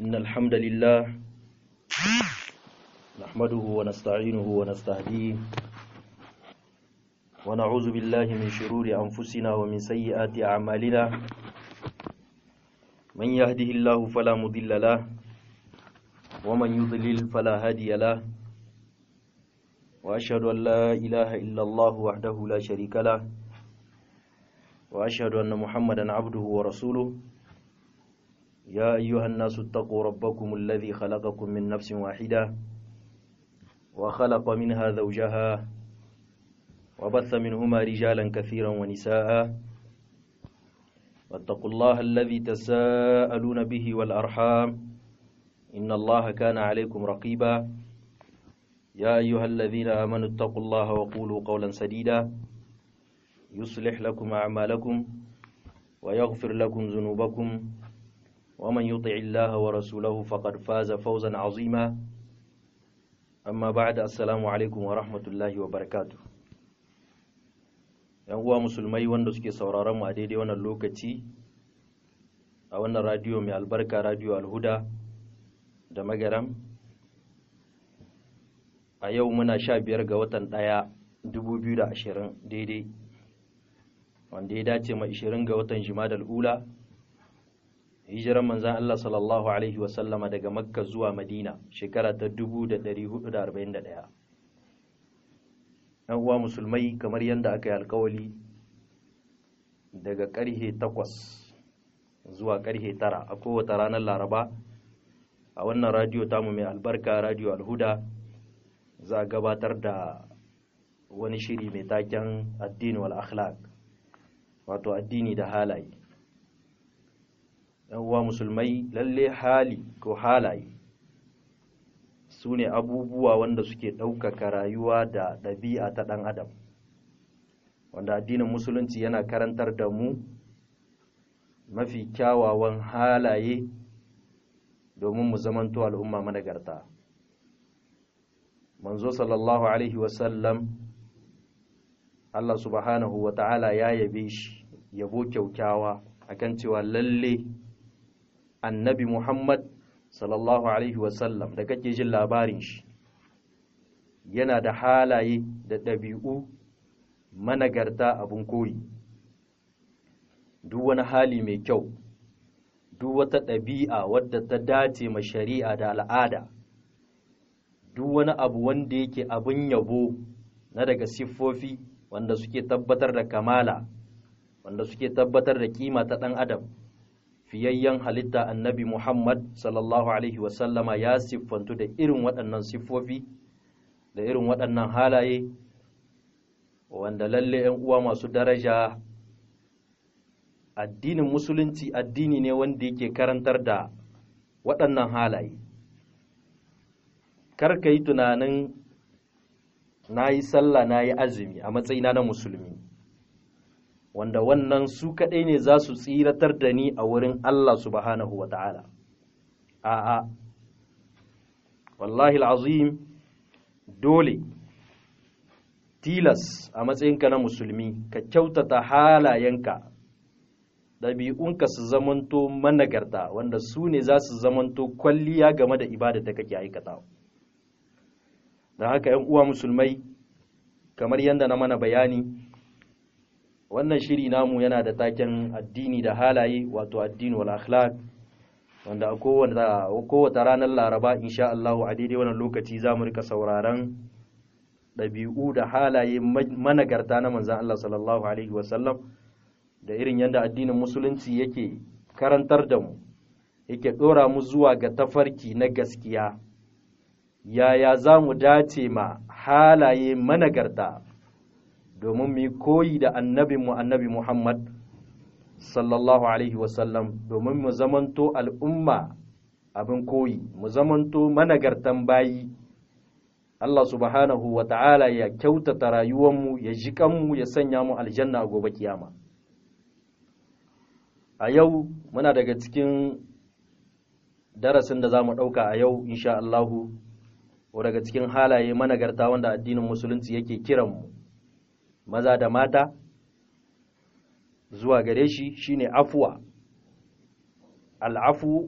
إن الحمد لله نحمده ونستعينه ونستهديه ونعوذ بالله من شرور أنفسنا ومن سيئات أعمالنا من يهده الله فلا مضل له ومن يضلل فلا هادي له وأشهد أن لا إله إلا الله وحده لا شريك له وأشهد أن محمدا عبده ورسوله يا أيها الناس اتقوا ربكم الذي خلقكم من نفس واحدة وخلق منها زوجها وبث منهما رجالا كثيرا ونساء واتقوا الله الذي تساءلون به والأرحام إن الله كان عليكم رقيبا يا أيها الذين آمنوا اتقوا الله وقولوا قولا سديدا يصلح لكم أعمالكم ويغفر لكم ذنوبكم ومن يطع الله ورسوله فقد فاز فوزا عظيما أما بعد السلام عليكم ورحمة الله وبركاته ‘yan uwa musulmai wanda suke sauraron mu a daidai wannan lokaci a wannan radiyo mai albarka radiyo alhuda da magaram a yau muna sha biyar ga watan ɗaya 2020 daidai wanda ya dace ma 20 ga watan jimadal ula hijiran manzan Allah sallallahu Alaihi wasallama daga makka zuwa madina shekara ta 1441 ‘yan uwa musulmai kamar yadda aka yi alkawali daga ƙarhe takwas zuwa ƙarhe tara a kowace ranar laraba a wannan radiyo tamu mai albarka radiyo alhuda za a gabatar da wani shiri mai taken addini wal akhlaq wato addini da halaye uwa musulmai lalle hali ko halaye su ne abubuwa wanda suke ɗaukaka rayuwa da ɗabi'a ta ɗan adam wanda addinin musulunci yana karantar da mu mafi kyawawan halaye domin mu zamanto al'umma managarta manzo sallallahu alaihi wasallam Allah subhanahu wa ta'ala ya yabe shi yabo kyaukyawa akan cewa lalle annabi Muhammad sallallahu alaihi wasallam da kake jin labarin shi yana da halaye da ɗabi'u managarta abin koyi duk wani hali mai kyau duk wata ɗabi'a wadda ta dace ma shari'a da al'ada duk wani abu wanda yake abin yabo na daga siffofi wanda suke tabbatar da kamala wanda suke tabbatar da kima ta ɗan adam fiyayyen halitta annabi muhammad sallallahu alaihi wasallama ya siffantu da irin waɗannan siffofi da irin waɗannan halaye wanda lalle 'yan uwa masu daraja addinin musulunci addini ne wanda yake karantar da waɗannan halaye kar ka yi tunanin na yi sallah na yi azumi a matsayina na musulmi wanda wannan su kaɗai ne za su tsiratar da ni a wurin Allah subhanahu wa ta'ala a'a wallahi al'azim dole tilas a matsayinka na musulmi ka kyautata halayenka ɗabi'unka su zamanto managarta wanda su ne za su zamanto kwalliya game da ibada da kake aikatawa da haka ‘yan uwa musulmai kamar yadda na mana bayani wannan shiri namu yana da taken addini da halaye wato addini wal akhlaq wanda a kowace ranar laraba insha Allah a daidai wannan lokaci za mu rika sauraron ɗabi'u da halaye managarta na manzan Allah sallallahu alaihi wasallam da irin yadda addinin musulunci yake karantar da mu yake ɗora mu zuwa ga tafarki na gaskiya yaya za mu dace ma halaye managarta domin mu koyi da annabinmu annabi Muhammad sallallahu Alaihi wasallam domin mu zamanto al'umma abin koyi mu zamanto managartan bayi Allah subhanahu wa ta'ala ya kyautata rayuwanmu ya ji kanmu ya sanya mu aljanna a gobe kiyama a yau muna daga cikin darasin da za mu ɗauka a yau insha Allahu ko daga cikin halaye managarta wanda addinin musulunci yake kiranmu maza da mata zuwa gare shi shine afuwa al'afu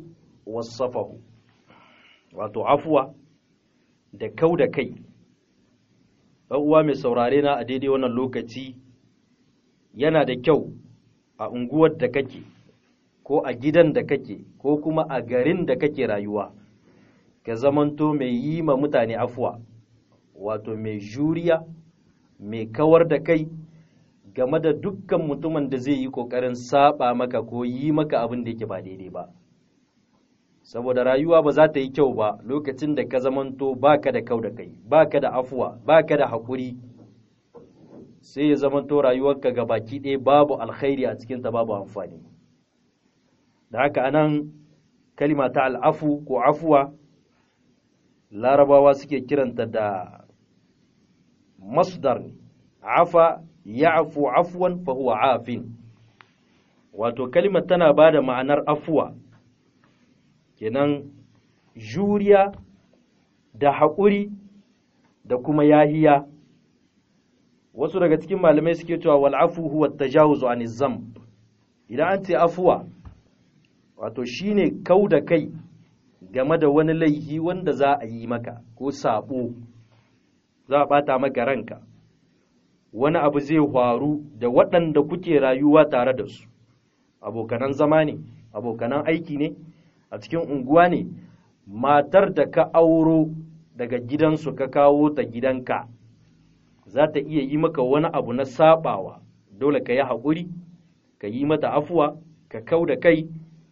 wasafahu wato afuwa da kau da kai uwa mai saurare na a daidai wannan lokaci yana da kyau a unguwar da kake ko a gidan da kake ko kuma a garin da kake rayuwa ka zamanto mai yi ma mutane afuwa wato mai juriya mai kawar da kai game da dukkan mutumin da zai yi ƙoƙarin saba maka ko yi maka abin da yake ba daidai ba saboda rayuwa ba za ta yi kyau ba lokacin da ka zamanto baka da kau da kai baka da afuwa baka da haƙuri sai ya zamanto rayuwarka ga baki ɗaya babu alkhairi a cikinta babu amfani da haka anan kalima ta al'afu ko afuwa larabawa suke kiranta da masdar ne afa ya'fu afwan fa huwa afin wato kalimar tana bada ma'anar afuwa kenan juriya da haƙuri da kuma yahiya wasu daga cikin malamai suke cewa wal afu huwa tajawuzu an zamb idan an ce afuwa wato shine kau da kai game da wani laifi wanda za a yi maka ko sabo za a bata maka ranka wani abu zai faru da waɗanda kuke rayuwa tare da su abokanan zama ne abokanan aiki ne a cikin unguwa ne matar da ka auro daga gidansu ka kawo ta gidanka za ta iya yi maka wani abu na sabawa dole ka yi haƙuri ka yi mata afuwa ka kau da kai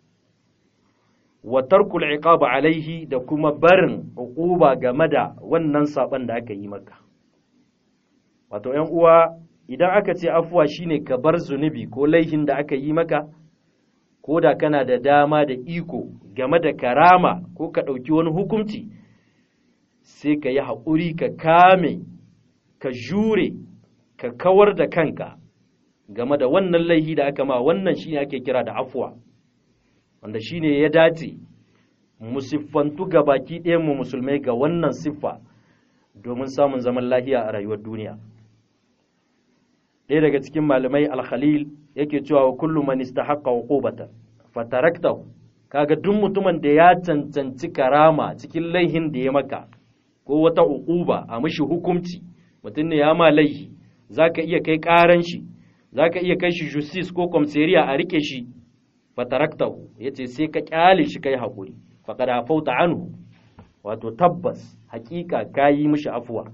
wa tarkul iqaba alaihi da kuma barin uquba game da wannan saban da aka yi maka wato ‘yan uwa idan aka ce afuwa shine ka bar zunubi ko laihin da aka yi maka ko da kana da dama da iko game da karama ko ka ɗauki wani hukunci sai ka yi haƙuri ka kame ka jure ka kawar da kanka game da wannan laihi da aka ma wannan shine ake kira da afuwa wanda shine ya dace mu siffantu ga baki ɗayan mu musulmai ga wannan siffa domin samun zaman lahiya a rayuwar duniya ɗaya daga cikin malamai alkhalil yake cewa wa kullum man istahaqqa uqubatan fataraktahu kaga duk mutumin da ya cancanci karama cikin laihin da ya maka ko wata uquba a mishi hukunci mutum ne ya ma laihi zaka iya kai karan shi zaka iya kai shi justice ko komisariya a rike shi fataraktahu yace sai ka kyale shi kai hakuri faqad afauta anhu wato tabbas hakika kayi mishi afuwa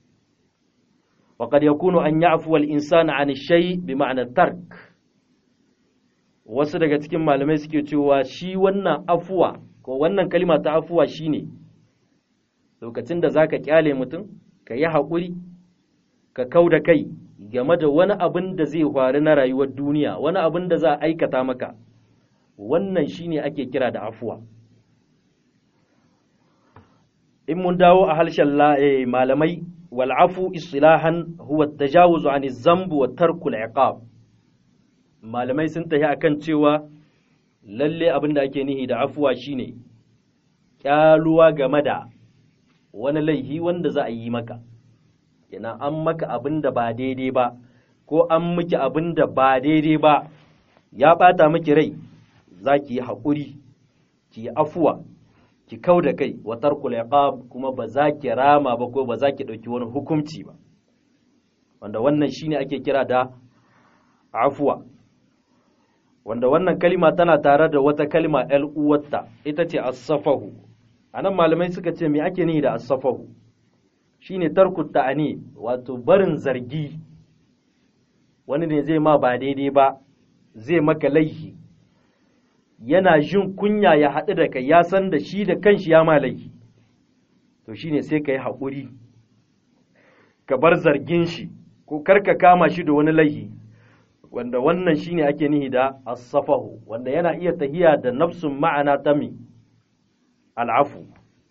وقد يكون أن يعفو الإنسان عن الشيء بمعنى الترك wasu daga cikin malamai suke cewa shi wannan afuwa ko wannan kalima ta afuwa shine lokacin da zaka kyale mutum ka yi haƙuri ka kau da kai game da wani abin da zai faru na rayuwar duniya wani abin da za a aikata maka wannan shine ake kira da afuwa in mun dawo a harshen malamai والعفو اصطلاحا هو التجاوز عن الذنب وترك العقاب malamai sun tafi akan cewa lalle abin da ake nihi da afuwa shine kyaluwa game da wani laihi wanda za a yi maka yana an maka abin da ba daidai ba ko an miki abin da ba daidai ba ya bata miki rai za ki yi haƙuri ki yi afuwa ki kau da kai wa tarkul iqab kuma ba za ki rama ba ko ba za ki ɗauki wani hukunci ba wanda wannan shine ake kira da afuwa wanda wannan kalima tana tare da wata kalima ‘yar uwarta ita ce as-safahu anan malamai suka ce me ake nihi da as-safahu shine tarku ta'ani wato barin zargi wani ne zai ma ba daidai ba zai maka laihi yana jin kunya ya haɗu da kai ya san da shi da kanshi ya ma laihi to shine sai ka yi haƙuri ka bar zargin shi ko karka kama shi da wani laihi wanda wannan shine ake nihi da as-safahu wanda yana iya tahiya da nafsun ma'ana ta mi al'afu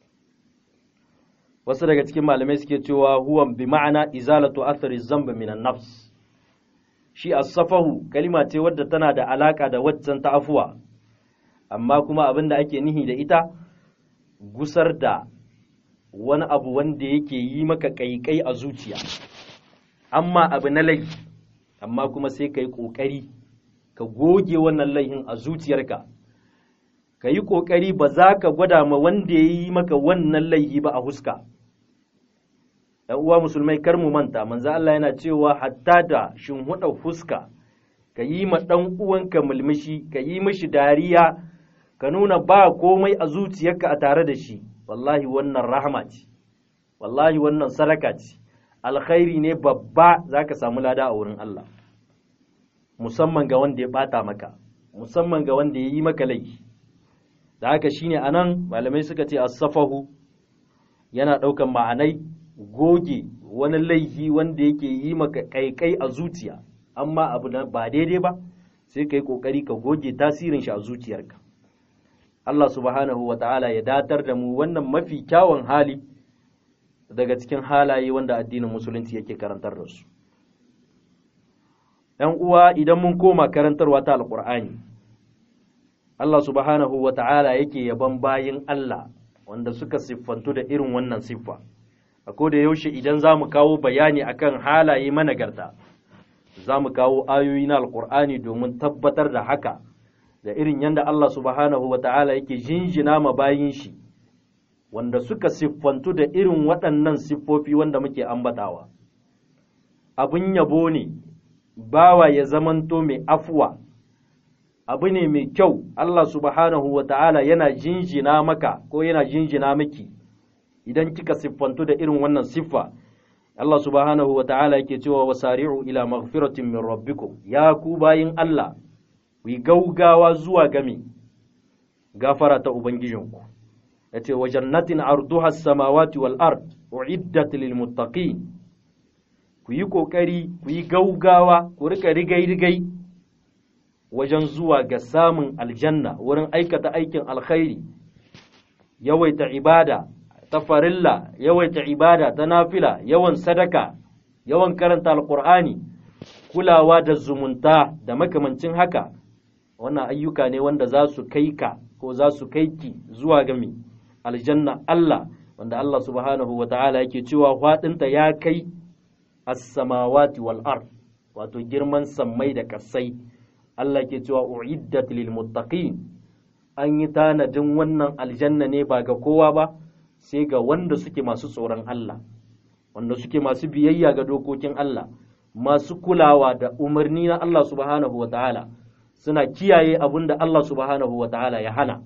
wasu daga cikin malamai suke cewa huwa bi ma'ana izalatu athari zamba minan nafs shi as-safahu kalima ce wadda tana da alaka da waccan ta afuwa amma kuma abin da ake nihi da ita gusar da wani abu wanda yake yi maka kaikai a zuciya amma abu na laifi amma kuma sai ka yi ƙoƙari ka goge wannan laifin a zuciyarka ka yi ƙoƙari ba za ka gwada ma wanda ya yi maka wannan laihi ba a huska ‘yan uwa musulmai kar mu manta manzo Allah yana cewa hatta da shinhuɗa fuska ka yi ma ɗan uwanka mulmushi ka yi mishi dariya ka nuna ba komai a zuciyarka a tare da shi wallahi wannan rahama ce wallahi wannan sadaka ce alkhairi ne babba za ka samu lada a wurin Allah musamman ga wanda ya ɓata maka musamman ga wanda ya yi maka laifi da haka shine anan malamai suka ce as-safahu yana ɗaukan ma'anai goge wani laifi wanda yake yi maka kaikai a zuciya amma abu na ba daidai ba sai ka yi ƙoƙari ka goge tasirin shi a zuciyarka Allah subhanahu wa ta'ala ya datar da mu wannan mafi kyawun hali daga cikin halaye wanda addinin musulunci yake karantar da su ‘yan uwa idan mun koma karantarwa ta alƙur'ani Allah subhanahu wa ta'ala yake yaban bayin Allah wanda suka siffantu da irin wannan siffa a da yaushe idan za mu kawo bayani akan halaye managarta za mu kawo ayoyi na alƙur'ani domin tabbatar da haka da irin yadda Allah subhanahu wa ta'ala yake jinjina ma bayin shi wanda suka siffantu da irin waɗannan siffofi wanda muke ambatawa abin yabo ne bawa ya zamanto mai afuwa abu ne mai kyau Allah subhanahu wa ta'ala yana jinjina maka ko yana jinjina miki idan kika siffantu da irin wannan siffa Allah subhanahu wa ta'ala yake cewa wasari'u ila maghfiratin min rabbikum ya ku bayin Allah ku gaugawa zuwa game gafara ta ubangijinku yace wa jannatin arduha as-samawati wal ard uiddat lil muttaqin ku yi kokari ku yi gaugawa ku rika rigai rigai wajen zuwa ga samun aljanna wurin aikata aikin alkhairi yawaita ibada ta farilla yawaita ibada ta nafila yawan sadaka yawan karanta alkur'ani kulawa da zumunta da makamancin haka wannan ayyuka ne wanda za su kai ka ko za su kai ki zuwa ga mi aljanna Allah wanda Allah subhanahu wa ta'ala yake cewa faɗinta ya kai as-samawati wal ard wato girman sammai da kasai Allah ke cewa uiddat lil muttaqin an yi tanadin wannan aljanna ne ba ga kowa ba sai ga wanda suke masu tsoron Allah wanda suke masu biyayya ga dokokin Allah masu kulawa da umarni na Allah subhanahu wa ta'ala suna kiyaye abin da Allah subhanahu wa ta'ala ya hana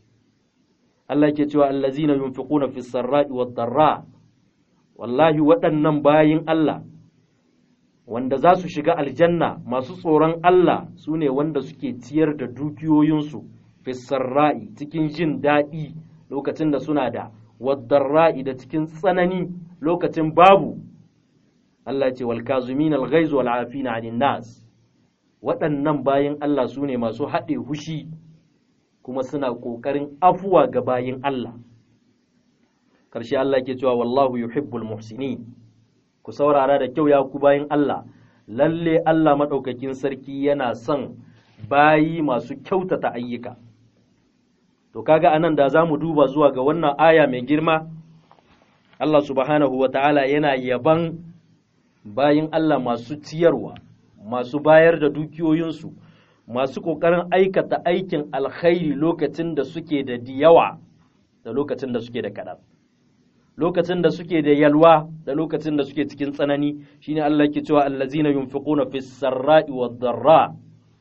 Allah ke cewa allazina yunfiquna fis sarra'i wad darra wallahi waɗannan bayin Allah wanda za su shiga aljanna masu tsoron Allah su ne wanda suke ciyar da dukiyoyinsu fis sarra'i cikin jin daɗi lokacin da suna da wadarra'i da cikin tsanani lokacin babu Allah ce wal kazumin al ghaiz wal afina 'anil nas waɗannan bayin Allah su ne masu haɗe hushi kuma suna ƙoƙarin afuwa ga bayin Allah karshe Allah ke cewa wallahu yuhibbul muhsinin ku saurara da kyau ya ku bayin Allah lalle Allah madaukakin sarki yana son bayi masu kyautata ayyuka to kaga anan da za mu duba zuwa ga wannan aya mai girma Allah subhanahu wa ta'ala yana yaban bayin Allah masu ciyarwa masu bayar da dukiyoyinsu masu ƙoƙarin aikata aikin alkhairi lokacin da suke da diyawa da lokacin da suke da kaɗan lokacin da suke da yalwa da lokacin da suke cikin tsanani shine Allah ke cewa allazina yunfiquna fis sarra'i wad darra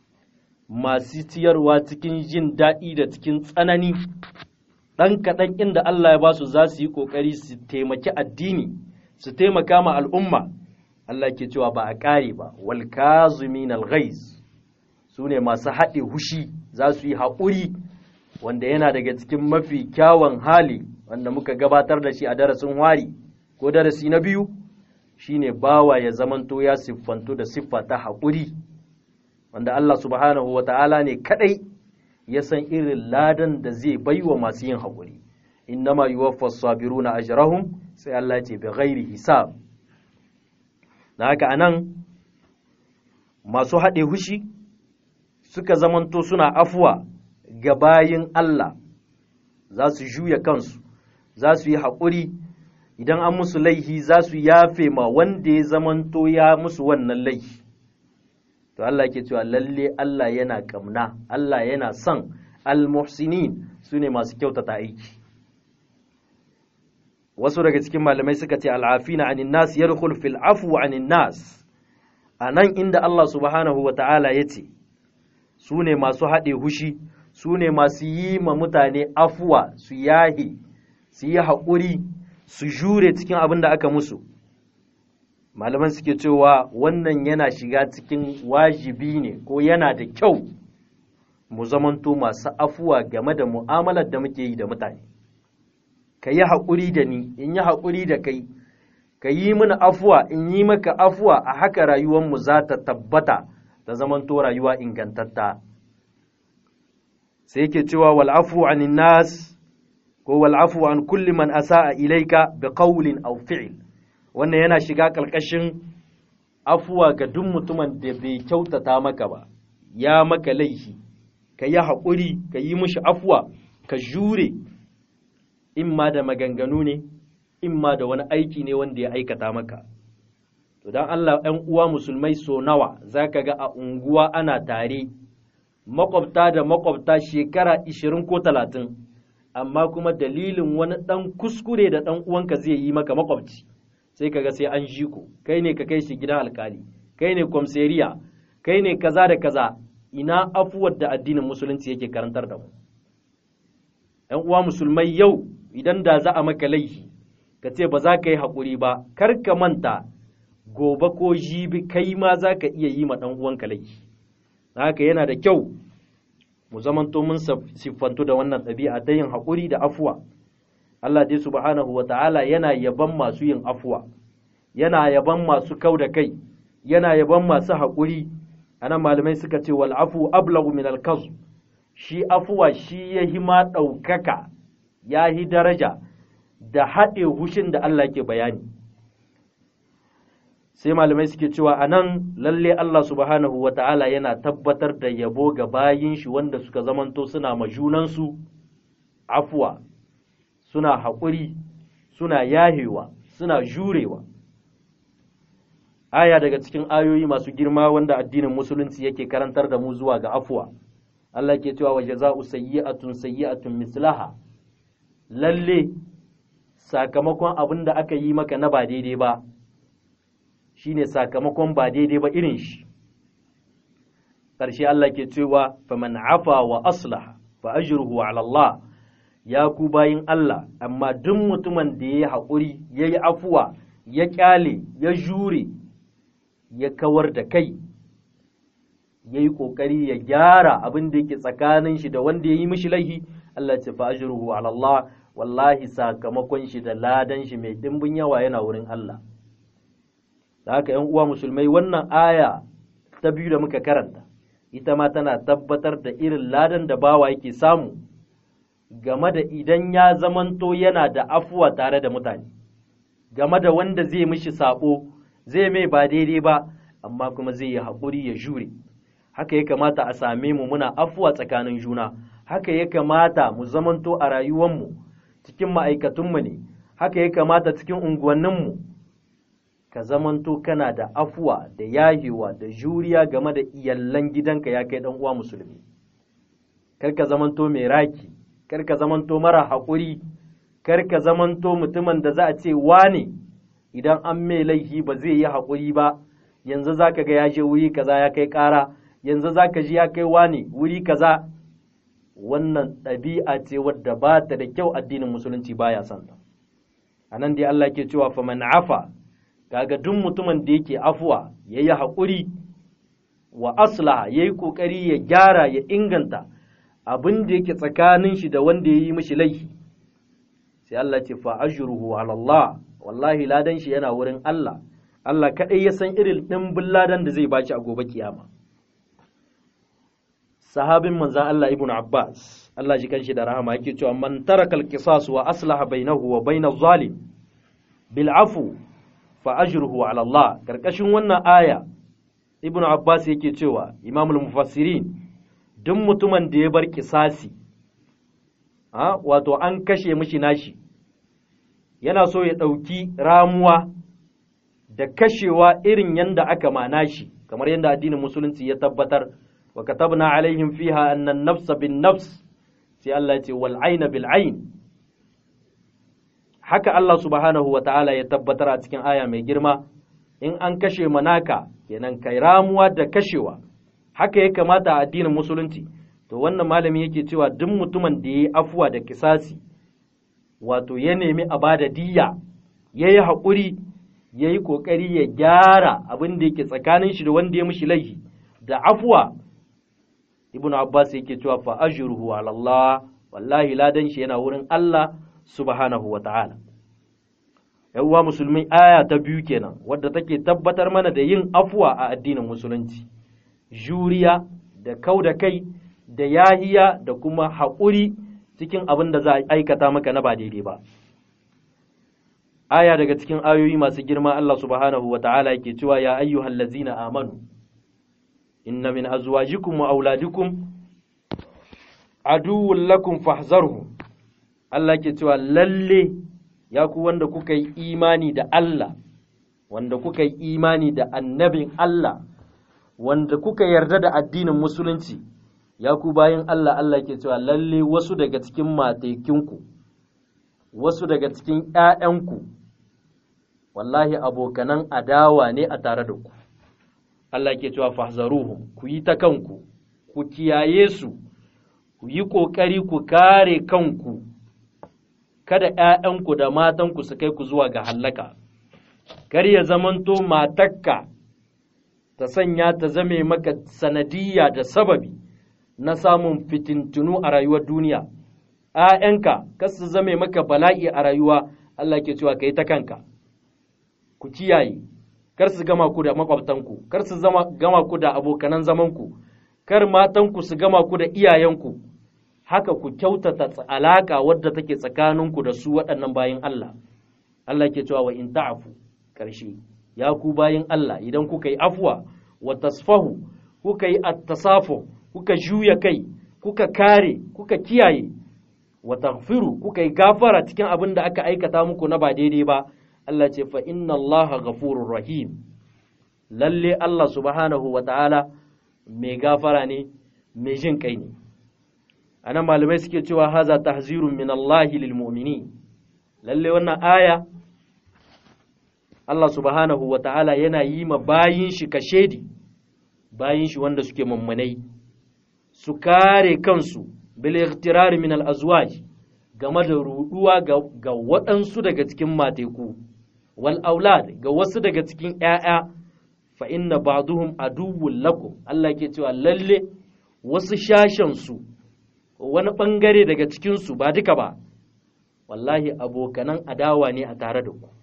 masu ciyarwa cikin jin daɗi da cikin tsanani ɗan kaɗan inda Allah ya ba su za su yi ƙoƙari su taimaki addini su taimaka ma al'umma Allah ke cewa ba a ƙare ba wal kazumin al su ne masu haɗe hushi za su yi haƙuri wanda yana daga cikin mafi kyawun hali wanda muka gabatar da shi a darasin wari ko darasi na biyu shine bawa ya zamanto ya siffanto da siffa ta haƙuri wanda Allah subhanahu wa ta'ala ne kadai ya san irin ladan da zai baiwa masu yin haƙuri innama yuwaffas sabiruna ajrahum sai Allah ce bi ghairi hisab da haka anan masu haɗe hushi suka zamanto suna afuwa ga bayin Allah za su juya kansu za su yi haƙuri idan an musu laihi za su yafe ma wanda ya zamanto ya musu wannan laihi to Allah ke cewa lalle Allah yana kamna Allah yana son al-muhsinin su ne masu kyautata aiki wasu daga cikin malamai suka ce al'afina anin nas yadkhul fil afwi anin nas anan inda Allah subhanahu wa ta'ala yace su ne masu haɗe hushi su ne masu yi ma mutane afuwa su yahi su yi haƙuri su jure cikin abin da aka musu malaman suke cewa wannan yana shiga cikin wajibi ne ko yana da kyau mu zamanto masu afuwa game da mu'amalar da muke yi da mutane ka yi haƙuri da ni in yi haƙuri da kai ka yi mini afuwa in yi maka afuwa a haka rayuwarmu za ta tabbata ta zamanto rayuwa ingantatta sai yake cewa wal'afu anin nas ko wal'afu an kulli man asa'a ilaika bi qawlin aw fi'l wannan yana shiga ƙarƙashin afuwa ga duk mutumin da bai kyautata maka ba ya maka laifi ka yi haƙuri ka yi mishi afuwa ka jure in ma da maganganu ne in ma da wani aiki ne wanda ya aikata maka to don Allah ‘yan uwa musulmai so nawa za ka ga a unguwa ana tare makwabta da makwabta shekara ishirin ko talatin amma kuma dalilin wani ɗan kuskure da ɗan uwanka zai yi maka makwabci sai kaga sai an ji ku kai ne ka kai shi gidan alkali kai ne kwamseriya kai ne kaza da kaza ina afuwar da addinin musulunci yake karantar da mu ‘yan uwa musulmai yau idan da za a maka laifi ka ce ba za ka yi haƙuri ba kar ka manta gobe ko jibi kai ma za ka iya yi ma ɗan uwanka laifi haka yana da kyau mu zamanto mun siffantu da wannan ɗabi'a ta yin haƙuri da afuwa Allah dai subhanahu wa ta'ala yana yaban masu yin afuwa yana yaban masu kau da kai yana yaban masu haƙuri anan malamai suka ce wal afu ablagu min al shi afuwa shi ya hi ma ɗaukaka ya hi daraja da haɗe hushin da Allah ke bayani sai malamai suke cewa a nan lalle Allah subhanahu wa ta'ala yana tabbatar da yabo ga bayin shi wanda suka zamanto suna majunansu afuwa suna haƙuri suna yahewa suna jurewa aya daga cikin ayoyi masu girma wanda addinin musulunci yake karantar da mu zuwa ga afuwa Allah ke cewa wa jaza'u sayyi'atun sayyi'atun mislaha lalle sakamakon abin da aka yi maka na ba daidai ba shine sakamakon ba daidai ba irin shi ƙarshe Allah ke cewa faman afa wa aslah fa ajruhu ala Allah ya ku bayin Allah amma duk mutumin da ya haƙuri ya yi afuwa ya ƙyale ya jure ya kawar da kai ya yi ƙoƙari ya gyara abin da yake tsakanin shi da wanda ya yi mishi laihi Allah ce fa ajruhu ala Allah wallahi sakamakon shi da ladan shi mai dimbin yawa yana wurin Allah da haka ‘yan uwa musulmai wannan aya ta biyu da muka karanta ita ma tana tabbatar da irin ladan da bawa yake samu game da idan ya zamanto yana da afuwa tare da mutane game da wanda zai mishi sabo zai mai ba daidai ba amma kuma zai yi haƙuri ya jure haka ya kamata a same mu muna afuwa tsakanin juna haka ya kamata mu zamanto a rayuwanmu cikin ma'aikatunmu ne haka ya kamata cikin unguwanninmu ka zamanto kana da afuwa da yahewa da juriya game da iyallan gidanka ya kai uwa musulmi kar ka zamanto mai raki kar ka zamanto mara haƙuri kar ka zamanto mutumin da za a ce wane idan an mai laifi ba zai yi haƙuri ba yanzu za ka ga ya je wuri kaza ya kai ƙara yanzu za ka ji ya kai wane wuri kaza wannan ɗabi'a ce wadda ba ta da kyau addinin musulunci baya son ta a nan dai Allah ke cewa fa man afa kaga duk mutumin da yake afuwa ya yi haƙuri wa aslaha ya yi ƙoƙari ya gyara ya inganta abin da yake tsakanin shi da wanda ya yi mishi laifi sai Allah ce fa ajruhu ala Allah wallahi ladan shi yana wurin Allah Allah kaɗai ya san irin ɗimbin ladan da zai baci a gobe kiyama sahabin manzan Allah ibn Abbas Allah shi kanshi da rahama yake cewa man taraka al-qisas wa aslaha bainahu wa bainaz zalim bil afu fa ajruhu ala Allah karkashin wannan aya ibn Abbas yake cewa imamul mufassirin duk mutumin da ya bar kisasi ha wato an kashe mishi nashi yana so ya ɗauki ramuwa da kashewa irin yanda aka mana shi kamar yadda addinin musulunci ya tabbatar wa katabna alaihim fiha anna an-nafsa bin-nafs sai Allah ya ce wal aina bil ain haka Allah subhanahu wa ta'ala ya tabbatar a cikin aya mai girma in an kashe manaka kenan kai ramuwa da kashewa haka ya kamata a addinin musulunci to wannan malami yake cewa duk mutumin da ya yi afuwa da kisasi wato ya nemi a bada diyya ya yi haƙuri ya yi ƙoƙari ya gyara abin da yake tsakanin shi da wanda ya mishi laifi da afuwa ibnu abbas yake cewa fa ajruhu ala Allah wallahi ladan shi yana wurin Allah subhanahu wa ta'ala yawwa musulmi aya ta biyu kenan wadda take tabbatar mana da yin afuwa a addinin musulunci juriya da kau da kai da yahiya da kuma haƙuri cikin abin da za a aikata maka na ba daidai ba aya daga cikin ayoyi masu girma Allah subhanahu wa ta'ala yake cewa ya ayyuhal ladzina amanu inna min azwajikum wa auladikum aduwwun lakum fahzarhum Allah ke cewa lalle ya ku wanda kuka yi imani da Allah wanda kuka yi imani da annabin Allah wanda kuka yarda da addinin musulunci ya ku bayan Allah Allah ke cewa lalle wasu daga cikin matekinku wasu daga cikin ‘ya'yanku wallahi abokanan adawa ne a tare da ku Allah ke cewa fahzaruhum ku yi ta kanku ku kiyaye su ku yi ƙoƙari ku kare kanku kada ‘ya'yanku da matanku su kai ku zuwa ga hallaka, kar ya zamanto matakka ta sanya ta zame maka sanadiyya da sababi na samun fitintunu a rayuwar duniya, ‘ya'yanka kar su zame maka bala'i a rayuwa Allah ke cewa ka yi ta kanka, ku kiyaye, kar su gama ku da makwabtanku, kar su gama ku da abokanan zamanku, kar matanku su gama ku da iyayenku. haka ku kyautata alaka wadda take tsakaninku da su waɗannan bayin Allah Allah ke cewa wa in ta'afu ƙarshe ya ku bayin Allah idan kuka yi afwa wa tasfahu kuka yi at-tasafu kuka juya kai kuka kare kuka kiyaye wa taghfiru kuka yi gafara cikin abin da aka aikata muku na ba daidai ba Allah ce fa inna Allah ghafurur rahim lalle Allah subhanahu wa ta'ala mai gafara ne mai jin kai ne anan malamai suke cewa haza tahzirun min Allah lil mu'mini lalle wannan aya Allah subhanahu wa ta'ala yana yi ma bayin shi kashedi bayin shi wanda suke mummunai su kare kansu bil ightirar min al azwaj game da ruduwa ga waɗansu daga cikin mateku wal aulad ga wasu daga cikin ƴaƴa fa inna ba'duhum aduwwun lakum Allah ke cewa lalle wasu shashen su wani ɓangare daga cikinsu ba duka ba, wallahi abokanan adawa ne a tare da ku.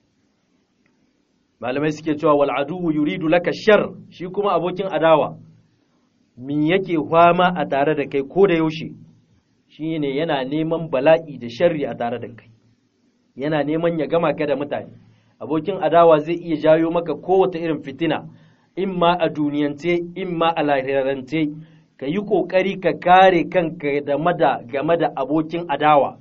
Malamai suke cewa wal'aduwu yuridu laka shar shi kuma abokin adawa, min yake fama a tare da kai ko da yaushe, shi ne yana neman bala'i da sharri a tare da kai, yana neman ya gama ka da mutane. Abokin adawa zai iya jayo maka kowace irin fitina, in ma a duniyance, in ma a lahirarance. ka yi ƙoƙari ka kare kanka game da abokin adawa.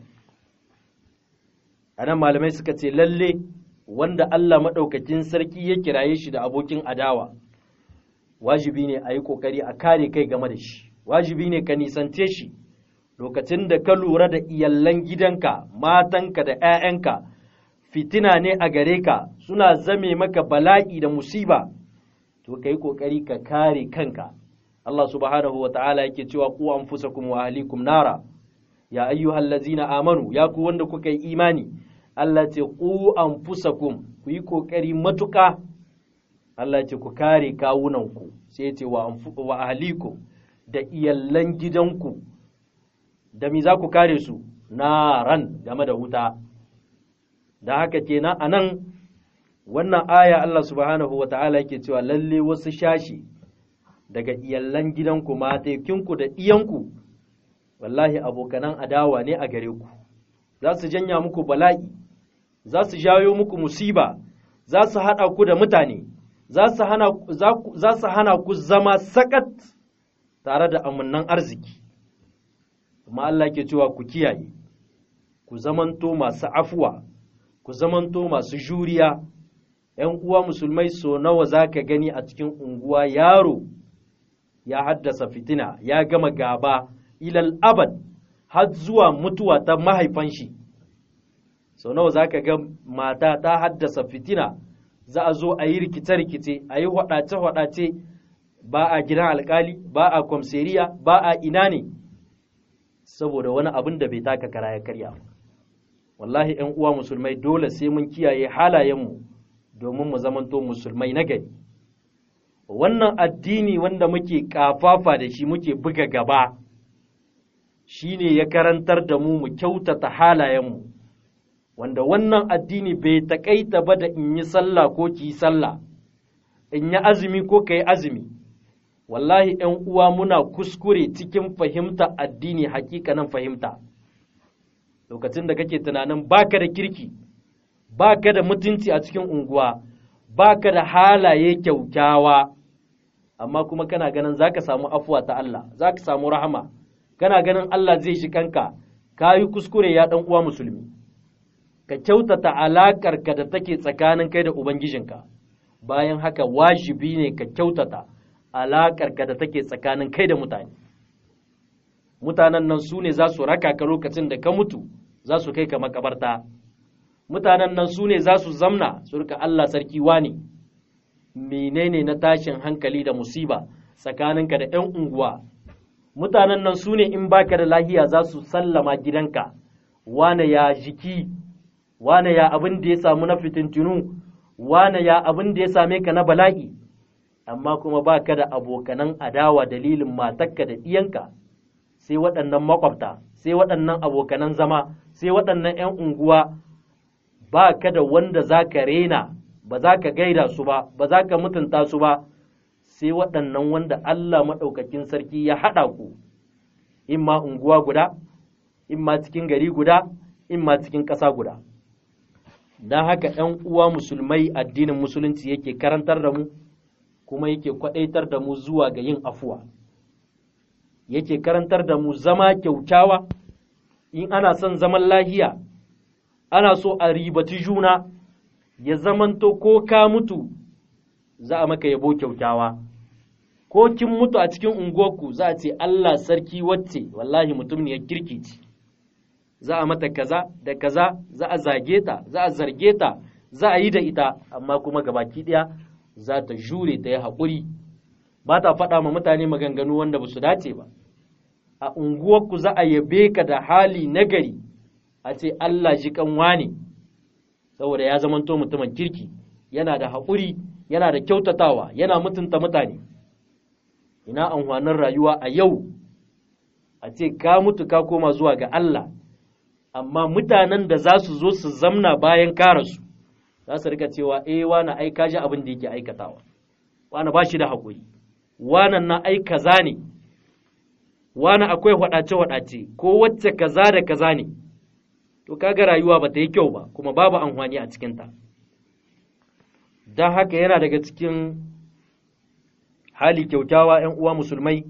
A nan malamai suka ce lalle wanda Allah maɗaukakin sarki ya kiraye shi da abokin adawa, wajibi ne a yi ƙoƙari a kare kai game da shi, wajibi ne ka nisance shi lokacin da ka lura da iyallan gidanka, matanka da ‘ya'yanka, fitina ne a gare ka suna zame maka bala'i da musiba, to ka yi ƙoƙari ka kare kanka. Allah subhanahu wa ta'ala yake cewa ku anfusakum wa ahlikum nara ya ayyuhal ladzina amanu ya ku wanda kuka yi imani Allah ce ku anfusakum ku yi kokari matuka Allah ce ku kare kawunanku sai ce wa wa ahlikum da iyallan gidanku da me za ku kare su naran game da wuta da haka kenan anan wannan aya Allah subhanahu wa ta'ala yake cewa lalle wasu shashi daga iyallan gidanku matekinku da ɗiyanku wallahi abokanan adawa ne a gare ku za su janya muku bala'i za su jayo muku musiba za su haɗa ku da mutane za su hana ku zama sakat tare da amannan arziki kuma Allah ke cewa ku kiyaye ku zamanto masu afuwa ku zamanto masu juriya ‘yan uwa musulmai so nawa za ka gani a cikin unguwa yaro ya haddasa fitina ya gama gaba ilal abad har zuwa mutuwa ta mahaifan shi sau nawa za ka ga mata ta haddasa fitina za a zo a yi rikice-rikice a yi hwadace-hwadace ba a gidan alkali ba a kwamseriya ba a ina ne saboda wani abin da bai taka kara ya karya wallahi ‘yan uwa musulmai dole sai mun kiyaye halayenmu domin mu zamanto musulmai na gari wannan addini wanda muke kafafa da shi muke buga gaba shi ne ya karantar da mu mu kyautata halayenmu wanda wannan addini bai taƙaita ba da in yi sallah ko ki yi sallah in yi azumi ko ka yi azumi wallahi ‘yan uwa muna kuskure cikin fahimta addini hakikanin fahimta lokacin da kake tunanin baka da kirki baka da mutunci a cikin unguwa baka da halaye kyaukyawa amma kuma kana ganin zaka samu afuwa ta Allah zaka samu rahama kana ganin Allah zai shi kanka kayi kuskure ya dan uwa musulmi ka kyautata alakar ka da take tsakanin kai da ubangijinka bayan haka wajibi ne ka kyautata alakar ka da take tsakanin kai da mutane mutanen nan su ne za su raka ka lokacin da ka mutu za su kai ka makabarta mutanen nan su ne za su zamna su rika Allah sarki wani menene na tashin hankali da musiba tsakaninka da 'yan unguwa mutanen nan su ne in baka da lahiya za su sallama gidanka wane ya jiki wane ya abin da ya samu na fitintinu wane ya abin da ya same ka na bala'i amma kuma baka da abokanan adawa dalilin matakka da ɗiyanka sai waɗannan makwabta sai waɗannan abokanan zama sai waɗannan 'yan unguwa ba ka da wanda za ka rena ba za ka gaida su ba ba za ka mutunta su ba sai waɗannan wanda Allah maɗaukakin sarki ya haɗa ku in ma unguwa guda in ma cikin gari guda in ma cikin ƙasa guda don haka ‘yan uwa musulmai addinin musulunci yake karantar da mu kuma yake kwaɗaitar da mu zuwa ga yin afuwa yake karantar da mu zama kyautawa in ana son zaman lahiya ana so a ribaci juna ya zamanto ko ka mutu za a maka yabo kyautawa ko kin mutu a cikin unguwarku za a ce Allah sarki wacce wallahi mutum ne ya kirki ce za a mata kaza da kaza za a zage ta za a zarge ta za a yi da ita amma kuma gabaki ɗaya za ta jure ta yi haƙuri ba ta faɗa ma mutane maganganu wanda ba su dace ba a unguwarku za a yabe ka da hali nagari a ce Allah ji kanwa ne saboda ya zamanto mutumin kirki yana da haƙuri yana da kyautatawa yana mutunta mutane ina amfanin rayuwa a yau a ce ka mutu ka koma zuwa ga Allah amma mutanen da za su zo su zamna bayan karasu za su rika cewa eh wani ai ka ji abin da yake aikatawa wani ba shi da haƙuri wanan na ai kaza ne wani akwai waɗace-waɗace ko wacce kaza da kaza ne to kaga rayuwa ba ta yi kyau ba kuma babu amfani a cikinta don haka yana daga cikin hali kyautawa 'yan uwa musulmai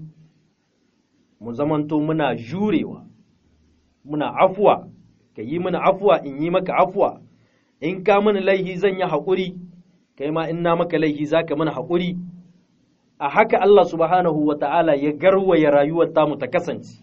mu zamanto muna jurewa muna afuwa ka yi mana afuwa in yi maka afuwa in ka mana laihi zan yi haƙuri kai ma in na maka laihi za ka mana haƙuri a haka Allah subhanahu wa ta'ala ya garwaya rayuwar tamu ta kasance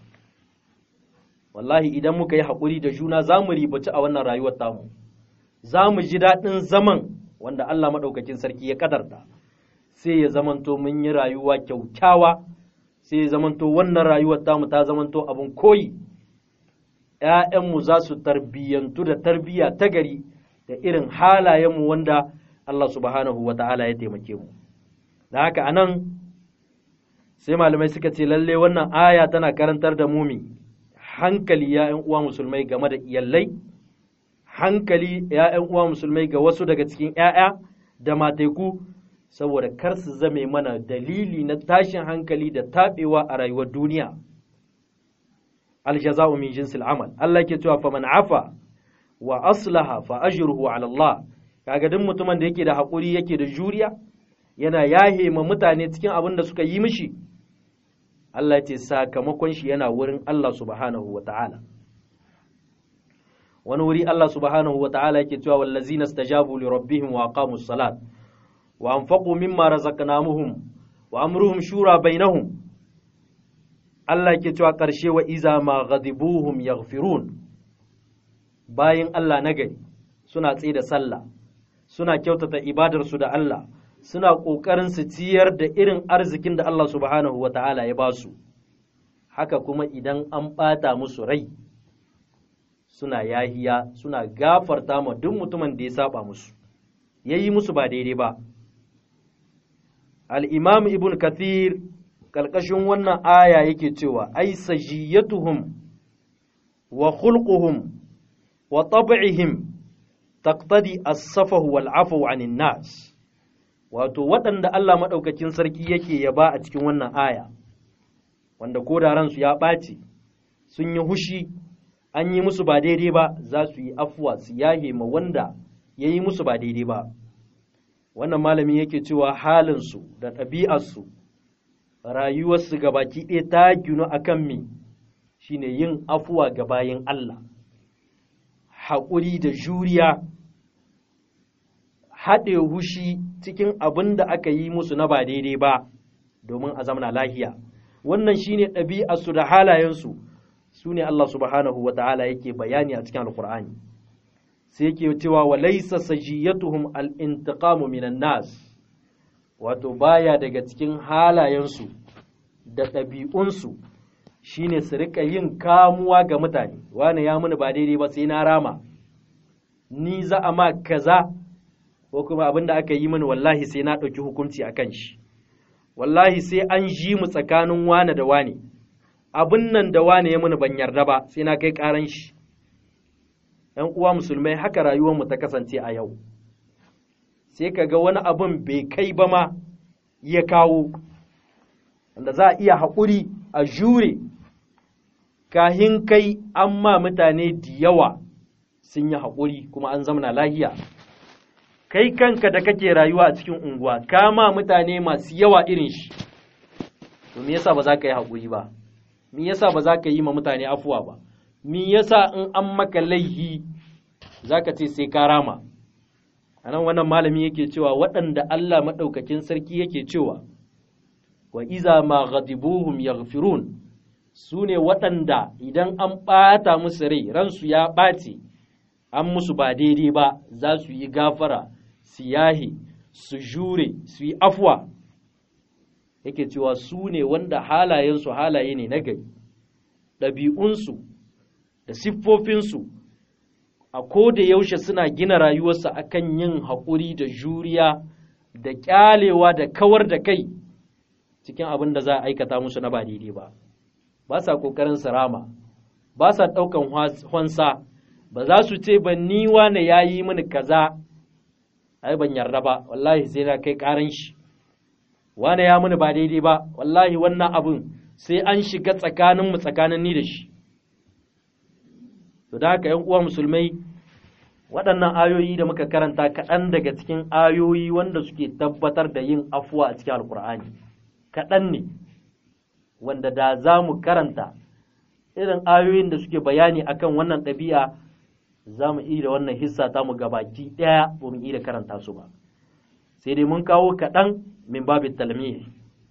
wallahi idan muka yi haƙuri da juna za mu ribaci a wannan rayuwar tamu za mu ji daɗin zaman wanda Allah maɗaukakin sarki ya ƙadarta sai ya zamanto mun yi rayuwa kyaukyawa sai ya zamanto wannan rayuwar tamu ta zamanto abin koyi ‘ya'yanmu za su tarbiyyantu da tarbiyya ta gari da irin halayenmu wanda Allah subhanahu wa ta'ala ya taimake mu da haka anan sai malamai suka ce lalle wannan aya tana karantar da mumi hankali ya uwa musulmai game da iyallai hankali ya uwa musulmai ga wasu daga cikin ‘ya'ya da mateku saboda kar su zame mana dalili na tashin hankali da taɓewa a rayuwar duniya aljaza'u min jinsil amal Allah ke cewa faman afa wa aslaha fa ajruhu ala Allah kaga duk mutumin da yake da haƙuri yake da juriya yana yahe ma mutane cikin abin da suka yi mishi Allah ya ce sakamakon shi yana wurin Allah subhanahu wa ta'ala wani wuri Allah subhanahu wa ta'ala yake cewa wallazina stajabu li rabbihim wa aqamus salat wa anfaqu mimma razaqnamuhum wa amruhum shura bainahum Allah ke cewa ƙarshe wa iza ma ghadibuhum yaghfirun bayin Allah nagari suna tsaye da sallah suna kyautata ibadarsu da Allah suna ƙoƙarin su ciyar da irin arzikin da Allah subhanahu wa ta'ala ya ba su haka kuma idan an ɓata musu rai suna yahiya suna gafarta ma duk mutumin da ya saba musu ya yi musu ba daidai ba al'imam ibn kathir ƙarƙashin wannan aya yake cewa ai sajiyatuhum wa khulquhum wa tab'ihim taqtadi as-safahu wal 'afwu 'anil nas wato waɗanda Allah maɗaukakin sarki yake yaba a cikin wannan aya wanda ko da ransu ya ɓaci sun yi hushi an yi musu ba daidai ba za su yi afuwa su yahe ma wanda ya yi musu ba daidai ba wannan malami yake cewa halinsu da ɗabi'arsu rayuwarsu ga baki ɗaya ta ginu a kan me shine yin afuwa ga bayan Allah haƙuri da juriya haɗe hushi cikin abin da aka yi musu na ba daidai ba domin a zamana lahiya wannan shine ɗabi'arsu da halayensu su ne Allah subhanahu wa ta'ala yake bayani a cikin alkur'ani sai yake cewa wa laysa sajiyatuhum al-intiqamu minan nas wato baya daga cikin halayensu da ɗabi'unsu shine su rika yin kamuwa ga mutane wani ya muni ba daidai ba sai na rama ni za a ma kaza ko kuma abin da aka yi mini wallahi sai na ɗauki hukunci a kan shi wallahi sai an ji mu tsakanin wane da wane abin nan da wane ya mini ban yarda ba sai na kai ƙaran shi ‘yan uwa musulmai haka rayuwarmu ta kasance a yau sai ka ga wani abin bai kai ba ma ya kawo wanda za a iya haƙuri a jure kahin kai an ma mutane da yawa sun yi haƙuri kuma an zamana lahiya kai kanka da kake rayuwa a cikin unguwa kama mutane masu yawa irin shi to me yasa ba za ka yi haƙuri ba me yasa ba za ka yi ma mutane afuwa ba me yasa in an maka laihi za ka ce sai ka rama a nan wannan malami yake cewa waɗanda Allah maɗaukakin sarki yake cewa wa iza ma ghadibuhum yaghfirun su ne waɗanda idan an ɓata musu rai ransu ya ɓace an musu ba daidai ba za su yi gafara su yahe su jure su yi afuwa yake cewa su ne wanda halayensu halaye ne na gari ɗabi'unsu da siffofinsu a ko da yaushe suna gina rayuwarsu akan yin haƙuri da juriya da ƙyalewa da kawar da kai cikin abin da za a aikata musu na ba daidai ba ba sa ƙoƙarin sarama ba sa ɗaukan hwansa ba za su ce ba ni wane ya yi mini kaza ai ban yarda ba wallahi sai na kai ƙaran shi wane ya mini ba daidai ba wallahi wannan abin sai an shiga tsakaninmu tsakanin ni da shi to da haka ‘yan uwa musulmai waɗannan ayoyi da muka karanta kaɗan daga cikin ayoyi wanda suke tabbatar da yin afuwa a cikin alkur'ani kaɗan ne wanda da za mu karanta irin ayoyin da suke bayani akan wannan ɗabi'a za mu iya da wannan hissa ta mu gabaki ɗaya ba mu iya karanta su ba sai dai mun kawo kaɗan min babin talmih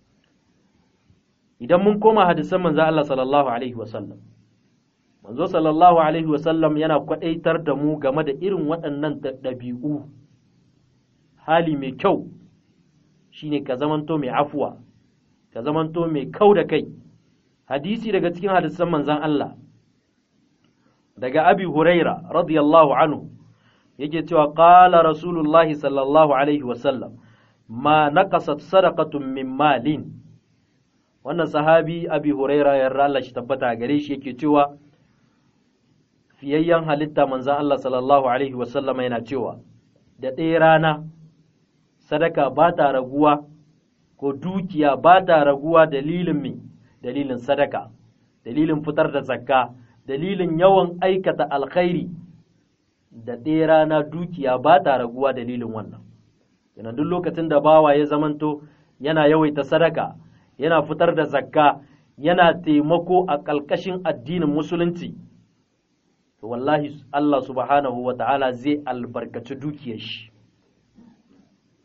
idan mun koma hadisan manzo Allah sallallahu alaihi wasallam manzo sallallahu alaihi wasallam yana kwadaitar da mu game da irin waɗannan ɗabi'u hali mai kyau shine ka zamanto mai afuwa ka zamanto mai kau da kai hadisi daga cikin hadisan manzan Allah daga abi huraira radiyallahu anhu yake cewa qala rasulullahi sallallahu alaihi wasallam ma naqasat sadaqatun min malin wannan sahabi abi huraira yarda Allah shi tabbata gare shi yake cewa fiyayyen halitta manzan Allah sallallahu Alaihi wasallama yana cewa, da ɗaya rana sadaka ba ta raguwa ko dukiya ba ta raguwa dalilin mai dalilin sadaka, dalilin fitar da zakka, dalilin yawan aikata alkhairi da ɗaya rana dukiya ba ta raguwa dalilin wannan. Yana duk lokacin da bawa ya zamanto yana yawaita sadaka, yana fitar da zakka, yana taimako a ƙalƙashin addinin musulunci. to wallahi Allah subhanahu wa ta'ala zai albarkaci dukiyar shi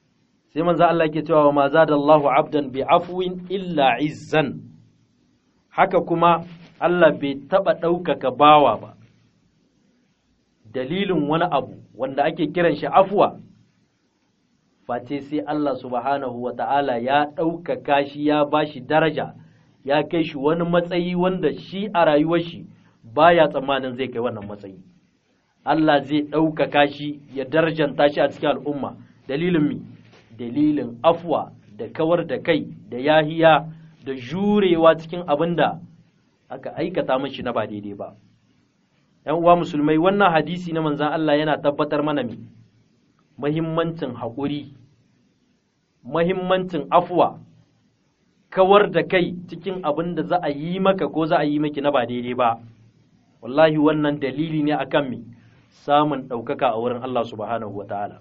sai manzo Allah yake cewa ma zadallahu abdan bi afwin illa izzan haka kuma Allah bai taɓa ɗaukaka bawa ba dalilin wani abu wanda ake kiran shi afuwa face sai Allah subhanahu wa ta'ala ya ɗaukaka shi ya ba shi daraja ya kai shi wani matsayi wanda shi a rayuwar shi baya tsammanin zai kai wannan matsayi Allah zai ɗaukaka shi ya darajanta shi a cikin al'umma dalilin mi dalilin afuwa da kawar da kai da yahiya da jurewa cikin abin da aka aikata mashi na ba daidai ba ‘yan uwa musulmai wannan hadisi na manzan Allah yana tabbatar mana mi mahimmancin haƙuri mahimmancin afuwa kawar da kai cikin abin da za a yi maka ko za a yi maki na ba daidai ba wallahi wannan dalili ne akan mi samun ɗaukaka a wurin Allah subhanahu wa ta'ala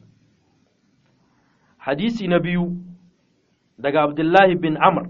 hadisi na biyu daga abdullahi bin amr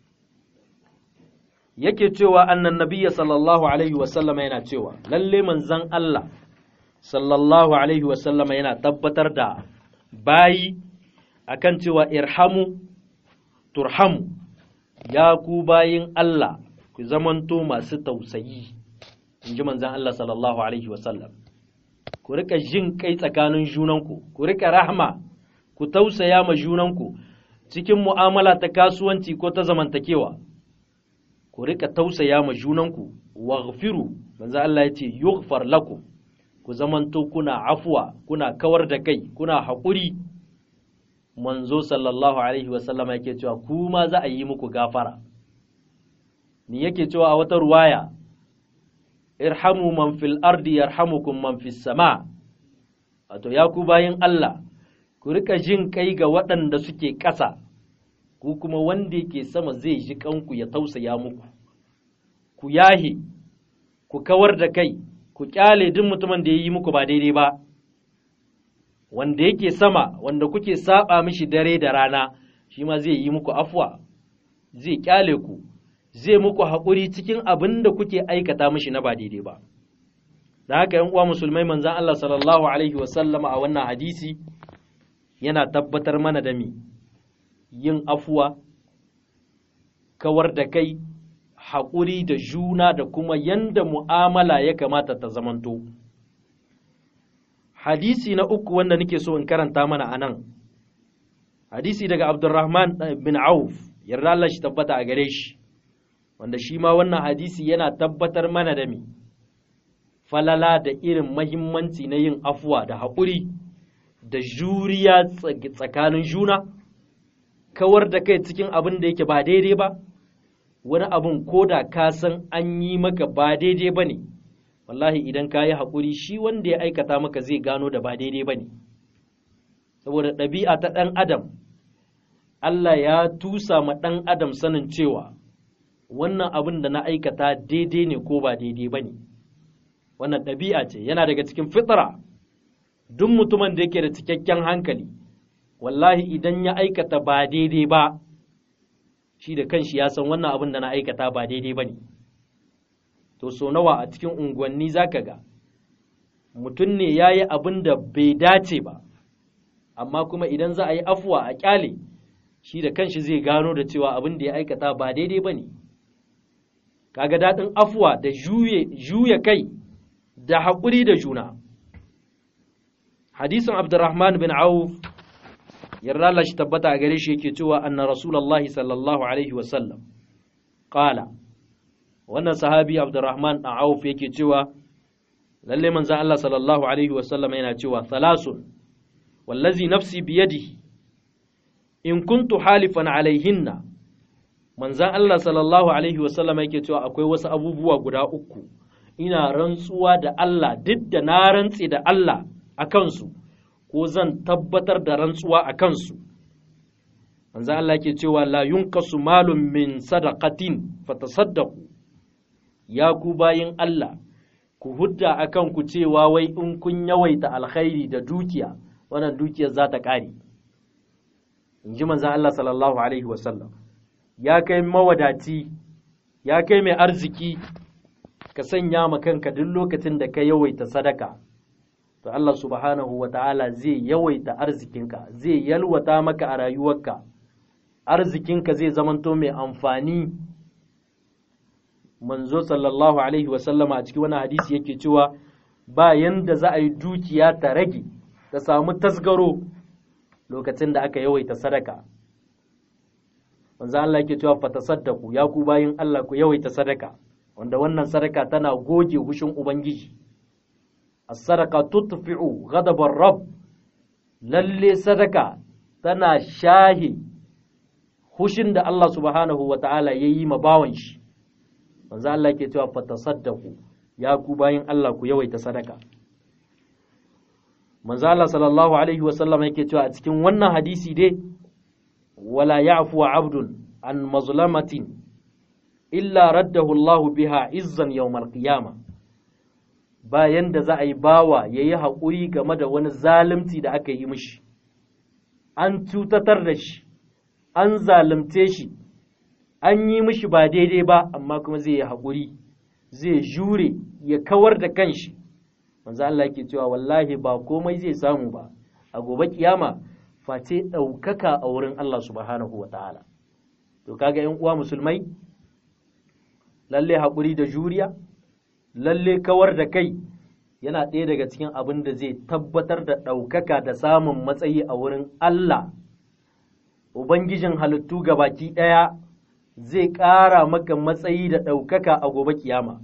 yake cewa annan nabiyya sallallahu alaihi wasallama yana cewa lalle manzan Allah sallallahu alaihi wasallama yana tabbatar da bayi akan cewa irhamu turhamu ya ku bayin Allah ku zamanto masu tausayi in ji manzan Allah sallallahu alaihi wasallam ku rika jin kai tsakanin junanku ku rika rahma ku tausaya ma junanku cikin mu'amala ta kasuwanci ko ta zamantakewa ku rika tausaya ma junanku waghfiru manzo Allah yace yughfar lakum ku zamanto kuna afwa kuna kawar da kai kuna haƙuri manzo sallallahu alaihi wasallam yake cewa ku ma za a yi muku gafara ni yake cewa a wata ruwaya irhamu man fil ardi yarhamukum man fis sama wato ya ku bayin Allah ku rika jin kai ga waɗanda suke ƙasa ku kuma wanda yake sama zai ji kanku ya tausaya muku ku yahe ku kawar da kai ku kyale duk mutumin da ya yi muku ba daidai ba wanda yake sama wanda kuke saba mishi dare da rana shi ma zai yi muku afwa zai kyale ku zai muku haƙuri cikin abin da kuke aikata mishi na ba daidai ba da haka yan uwa musulmai manzan Allah sallallahu alaihi wasallama a wannan hadisi yana tabbatar mana da mi yin afuwa kawar da kai haƙuri da juna da kuma yanda mu'amala ya kamata ta zamanto hadisi na uku wanda nake so in karanta mana a nan hadisi daga abdurrahman bin auf yarda Allah shi tabbata a gare shi wanda shi ma wannan hadisi yana tabbatar mana da mi falala da irin mahimmanci na yin afuwa da haƙuri da juriya tsakanin juna kawar da kai cikin abin da yake ba daidai ba wani abin ko da ka san an yi maka ba daidai ba ne wallahi idan ka yi haƙuri shi wanda ya aikata maka zai gano da ba daidai ba ne saboda ɗabi'a ta ɗan adam Allah ya tusa ma ɗan adam sanin cewa wannan abin da na aikata daidai ne ko ba daidai ba ne wannan ɗabi'a ce yana daga cikin fitra duk mutumin da yake da cikakken hankali wallahi idan ya aikata ba daidai ba shi da kanshi ya san wannan abin da na aikata ba daidai ba ne to so nawa a cikin unguwanni za ka ga mutum ne ya yi abin da bai dace ba amma kuma idan za a yi afuwa a kyale shi da kanshi zai gano da cewa abin da ya aikata ba daidai ba ne kaga daɗin afuwa da juya kai da haƙuri da juna hadisin abdurrahman bin auf yarda Allah shi tabbata a gare shi yake cewa anna rasulullahi sallallahu alaihi wasallam qala wannan sahabi abdurrahman dan auf yake cewa lalle manzon Allah sallallahu alaihi wasallam yana cewa thalasun wallazi nafsi biyadihi in kuntu halifan alaihinna manzon Allah sallallahu alaihi wasallam yake cewa akwai wasu abubuwa guda uku ina rantsuwa da Allah duk da na rantsi da Allah a kansu ko zan tabbatar da rantsuwa a kansu manzo Allah ke cewa la yunkasu malum min sadaqatin fatasaddaqu ya ku bayin Allah ku hudda akan ku cewa wai in kun yawaita alkhairi da dukiya wannan dukiyar za ta ƙare in ji manzo Allah sallallahu alaihi wasallam ya kai mawadaci ya kai mai arziki ka sanya ma kanka duk lokacin da ka yawaita sadaka to Allah subhanahu wa ta'ala zai yawaita arzikinka zai yalwata maka a rayuwarka arzikinka zai zamanto mai amfani manzo sallallahu alaihi wasallama a cikin wani hadisi yake cewa ba yanda za a yi dukiya ta rage ta samu tasgaro lokacin da aka yawaita sadaka manzo Allah yake cewa fa tasaddaku ya ku bayin Allah ku yawaita sadaka wanda wannan sadaka tana goge hushin ubangiji as-sadaqa tutfi'u ghadabar rabb lalle sadaka tana shahi hushin da Allah subhanahu wa ta'ala ya yi ma bawan shi manzo Allah ke cewa fatasaddaku ya ku bayin Allah ku yawaita sadaka manzo Allah sallallahu alaihi wa sallam yake cewa a cikin wannan hadisi dai wala ya'fu abdun an mazlamatin illa raddahu Allah biha izzan yawmal qiyama bayan da za a yi bawa yayi haƙuri game da wani zalunci da aka yi mishi an cutatar da shi an zalunce shi an yi mishi ba daidai ba amma kuma zai yi haƙuri zai jure ya kawar da kanshi manzo Allah yake cewa wallahi ba komai zai samu ba a gobe kiyama face ɗaukaka a wurin Allah subhanahu wa ta'ala to kaga yan uwa musulmai lalle haƙuri da juriya lalle kawar da kai yana ɗaya daga cikin abin da zai tabbatar da ɗaukaka da samun matsayi a wurin Allah Ubangijin halittu ga baki ɗaya zai ƙara maka matsayi da ɗaukaka a gobe kiyama.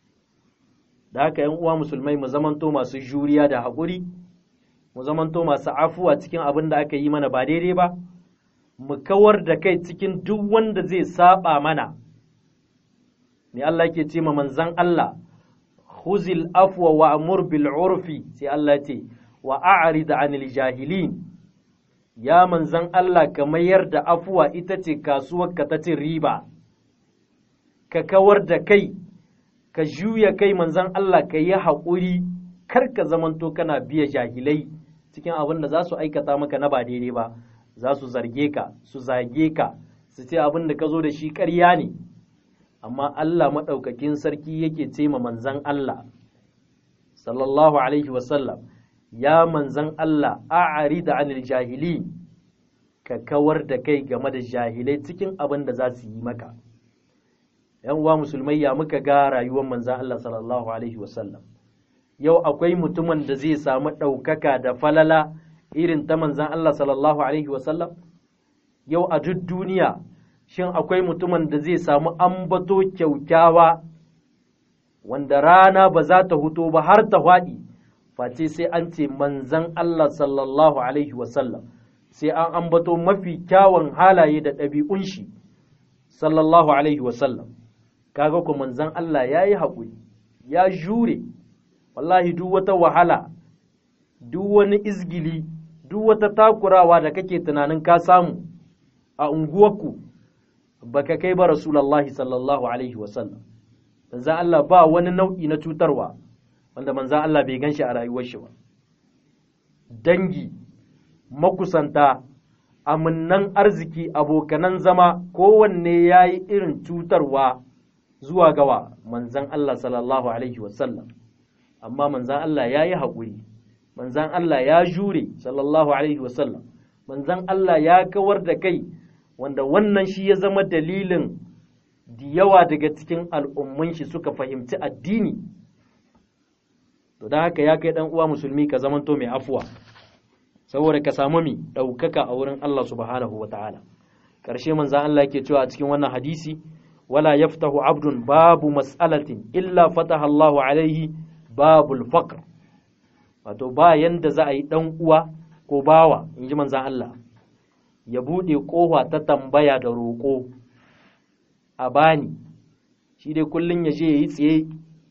Da haka ‘yan uwa musulmai mu zamanto masu juriya da haƙuri, mu zamanto masu afuwa cikin abin da aka yi mana ba daidai ba, mu kawar da kai cikin duk wanda zai saba mana. Ne Allah ke ce ma manzan Allah, huzil afwa wa amur bil urfi sai Allah ce, wa a'rid anil jahilin. ya manzan Allah ka mayar da afuwa ita ce kasuwarka ta cin riba, ka kawar da kai, ka juya kai manzan Allah ka yi haƙuri, kar ka zamanto kana biya jahilai cikin abin da za su aikata maka na ba daidai ba, za su zarge ka, su zage ka, su ce abin da ka zo da shi ƙarya ne, amma Allah maɗaukakin sarki yake ce ma manzan Allah, sallallahu Alaihi wasallam. ya manzan Allah a'ari da anil jahili ka kawar da kai game da jahilai cikin abin da za su yi maka ‘yan uwa musulmai ya muka ga rayuwar manzan Allah sallallahu Alaihi wasallam yau akwai mutumin da zai samu ɗaukaka da falala irin ta manzan Allah sallallahu Alaihi wasallam yau a duk duniya shin akwai mutumin da zai samu ambato kyaukyawa wanda rana ba za ta huto ba har ta faɗi face sai an ce manzan Allah sallallahu Alaihi wasallam sai an ambato mafi kyawun halaye da ɗabi'un shi sallallahu Alaihi wasallam kaga ku manzan Allah ya yi haƙuri ya jure wallahi duk wata wahala duk wani izgili duk wata takurawa da kake tunanin ka samu a unguwarku baka kai ba rasulallahi sallallahu Alaihi wasallam manzan Allah ba wani nau'i na cutarwa wanda manzan Allah bai gan shi a rayuwar shi ba. Dangi, makusanta, aminnan arziki, abokanan zama, kowanne ya yi irin cutarwa zuwa gawa manzan Allah sallallahu Alaihi wasallam. Amma manzan Allah ya yi haƙuri, manzan Allah ya jure sallallahu Alaihi wasallam, manzan Allah ya kawar da kai, wanda wannan shi ya zama dalilin da yawa daga cikin al'umman shi suka fahimci addini. to don haka ya kai dan uwa musulmi ka zamanto mai afuwa saboda ka samu mi ɗaukaka a wurin Allah subhanahu wata'ala ƙarshe manzan Allah yake cewa a cikin wannan hadisi wala yaftahu abdun babu mas'alatin illa fataha Allah alaihi babul faqr wato ba yanda za a yi dan uwa ko bawa in ji manzan Allah ya buɗe ƙofa ta tambaya da roƙo a bani shi dai kullum ya je ya yi tsaye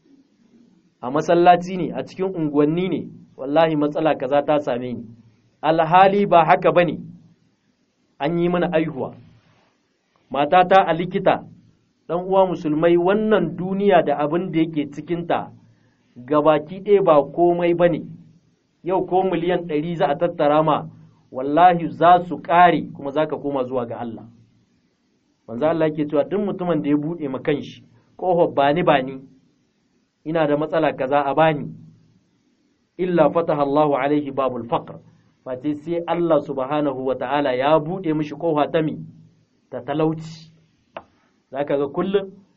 a masallaci ne a cikin unguwanni ne wallahi matsala kaza ta same ni alhali ba haka bane an yi mana aihuwa matata a likita dan uwa musulmai wannan duniya da abin da yake cikinta gabaki ɗaya ba komai bane yau ko miliyan ɗari za a tattara ma wallahi za su ƙare kuma za ka koma zuwa ga Allah manzo Allah yake cewa duk mutumin da ya buɗe ma kanshi ƙofar bani bani ina da matsala kaza a bani illa fataha Allahu alaihi babul faqr face sai Allah subhanahu wa ta'ala ya buɗe mishi ƙofa ta mi ta talauci zaka ga kullum